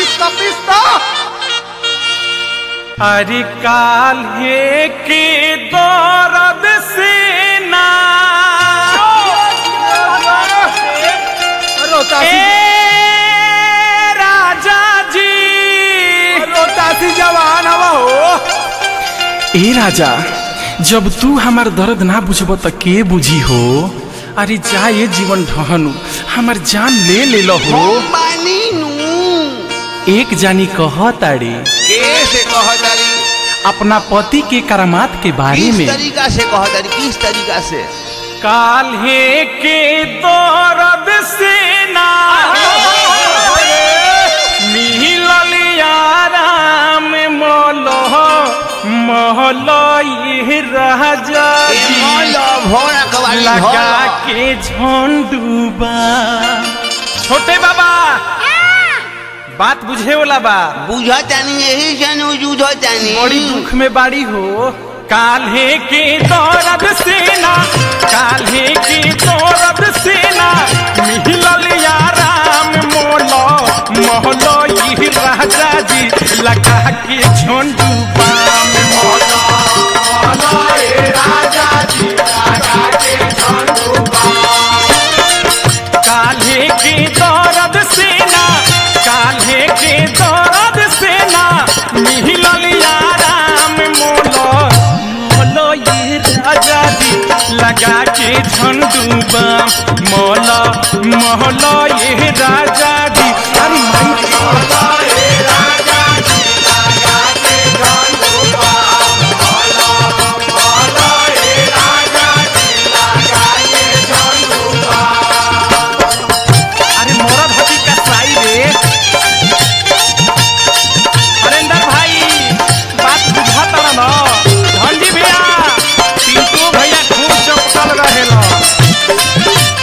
पिस्ता पिस्ता अरे काल्हे के दौरद से ना रोतासी ए राजा जी रोतासी जवान हवा हो ए राजा जब तू हमार दर्द ना बुझब त के बुझी हो अरे जा ये जीवन ढहनु हमार जान ले ले लो हो पानी नू एक जानी कह ताड़ी कैसे कहतारी अपना पति के करामात के बारे किस में तरीका से कहतारी किस तरीका से काल्हे के दौरद से ना मिलल याराम मोलो मोहलो ये राजा जी भोरा कवाली लगा के झोंडूबा छोटे बाबा बात बुझे वाला बा बुझतानी यही जन बुझतानी बड़ी दुख में बाड़ी हो काल्हे के दौरद सेना काल्हे के दौरद सेना मिलल याराम मोलो मोहलो ये राजा जी लगा के झोंडू पाम मोलो मोहलो ये राजा जी लगा के झोंडू काल्हे के दौरद सेना काल्हे के दौरद सेना मिलल याराम मोलो मोलो ये राजा जी लगा के झंडूबा मोलो मोहलो ये राजा जी अरे माई मोलो ये राजा जी लगा के झंडूबा मोलो मोहलो ये राजा जी लगा के झंडूबा अरे मोरा भाभी का साई रे हरेंद्र भाई बात बुझा तारा न धनजी भैया पिंटू भैया खूब चपकल रहेला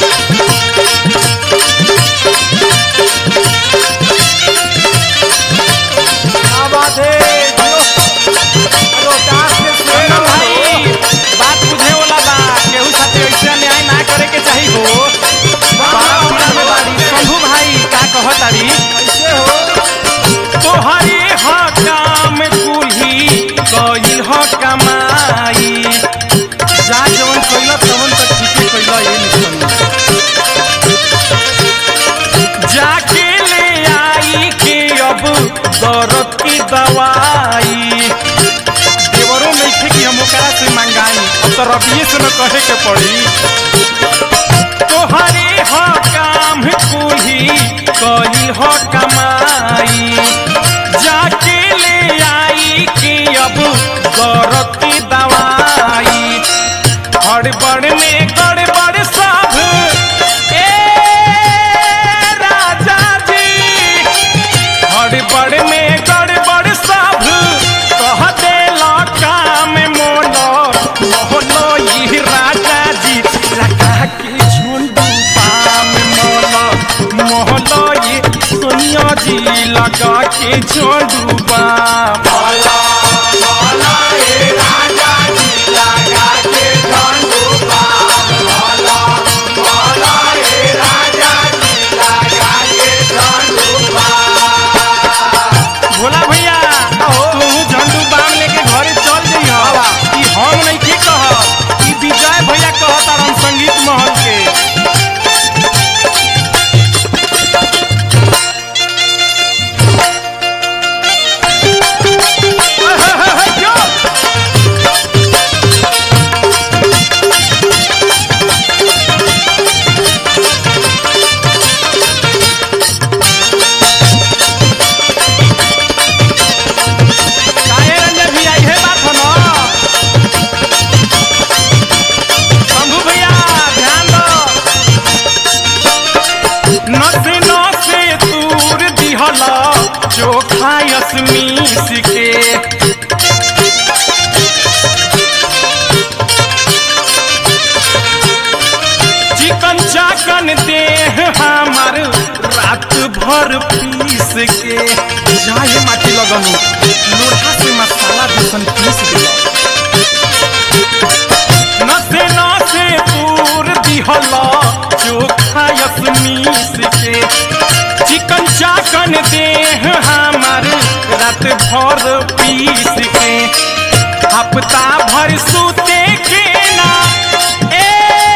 क्या बात है रोतास के हरेंद्र भाई बात बुझे वाला बा केहू साथे ऐसे अन्याय ना करे के चाही हो बारा पीड़ा में बाड़ी शंभू भाई का कहतारी कैसे हो तोहरे ह काम कुल्ही कइल ह कमाई जा जवन कइल तवन त ठीके कइल ए निकल जाके ले आई के अब दर्द की दवाई देवरों में थे कि हम ओकरा से मंगाई अब तो रबिये से न कहे के पड़ी तोहरे ह काम कुल्ही कइल ह कमाई जाके ले आई कि अब दर्द की दवाई हड़बड़ में गड़बड़ सब ए राजा जी हड़बड़ में गड़बड़ सब कह देला काम मोलो मोहलो ये राजा जी लगा के झुंडू पाम मोलो मोहलो ये सोनिया जी लगा के झुंडू पाम मोलो मोहलो ये राजा जी लगा के झुंडू पाम मोलो मोहलो ये राजा जी लगा के झुंडू पाम भोला भैया तू झंडू बाम लेके घरे चल जइह ई हम नहीं की कह ई विजय भैया कहता हम संगीत महल के काहे रंजन भैया इहे बात हो न शंभू भैया ध्यान दो नसे नसे तूर दिहला चोखा यसमीस के चिकन चाकन देह हमार रात भर पीस के जाए माटी लगनु लोढ़ा से मसाला दूसन पीस दिला नसे नसे पूर दिहला चोखा यसमीस के चिकन चाकन ऐसन देह हमार रात भर पीस के हफ्ता भर सूते के ना ए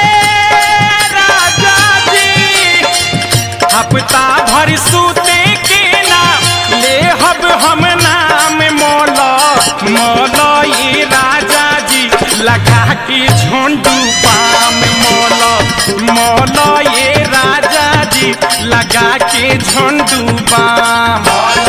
राजा जी हफ्ता भर सूते के ना ले हब हम नाम मोला मोला ये राजा जी लगा के झोंडू पाम मोला मोला ये राजा जी लगा के झोंडू पाम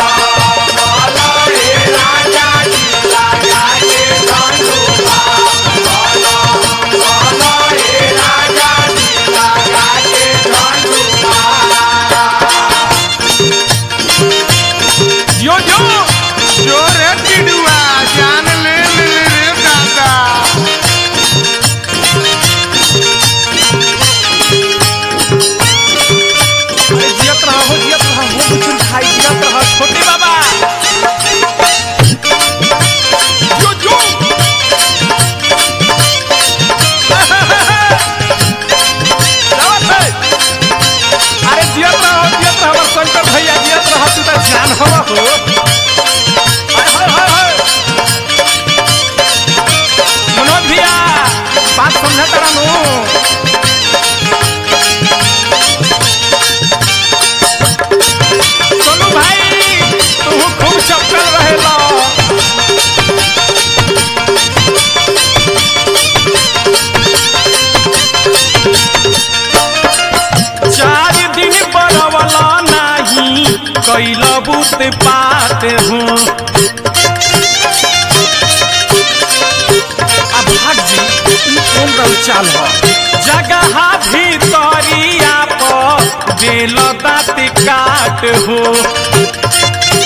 यो यो जो रे टिडुआ जान ले ले रे दादा अरे जियत रहा हो जियत रहा हो कुछ खाई जियत रहा छोटे बाबा जो जो जावत है। अरे जियत रहा हो जियत रहा हमार शंकर भैया जियत रहा तू तो जान हवा हो हाय हाय हाय हाय मनोज भैया बात समझा तारा नु सोनू भाई तू खूब चपकल रहेला चार दिन बरवला नाही कैल बुत पात हूँ अब भाग जी ई कौन रंग चाल हो जगह भीतरिया पर बेल दाँत काट हो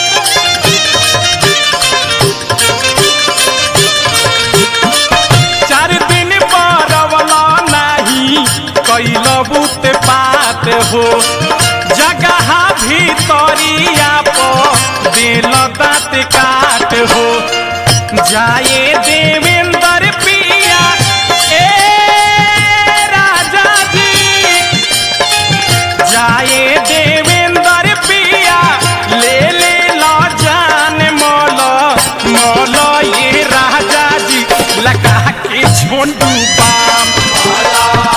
चार दिन बरवला नाही कैल बुत पात हो जगह भीतरिया पर बेल दाँत काट हो जाए देवेंद्र पिया ए राजा जी जाए देवेंद्र पिया ले ले लो जान मोलो मोलो ये राजा जी लगा के झोंडू बाम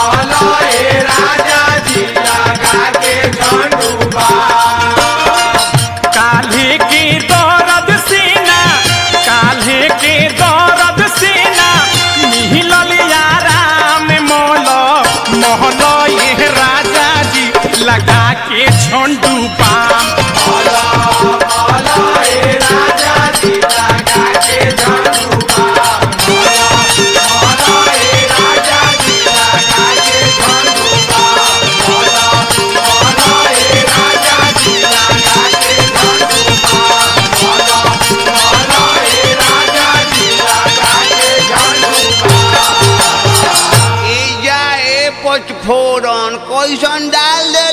काल्हे के दौरद सेना काल्हे के दौरद सेना मिहिलल याराम मोलो मोहलो ये राजा जी लगा के झोंडू पाम ए जा ए पचफोरन कैसन डाल दे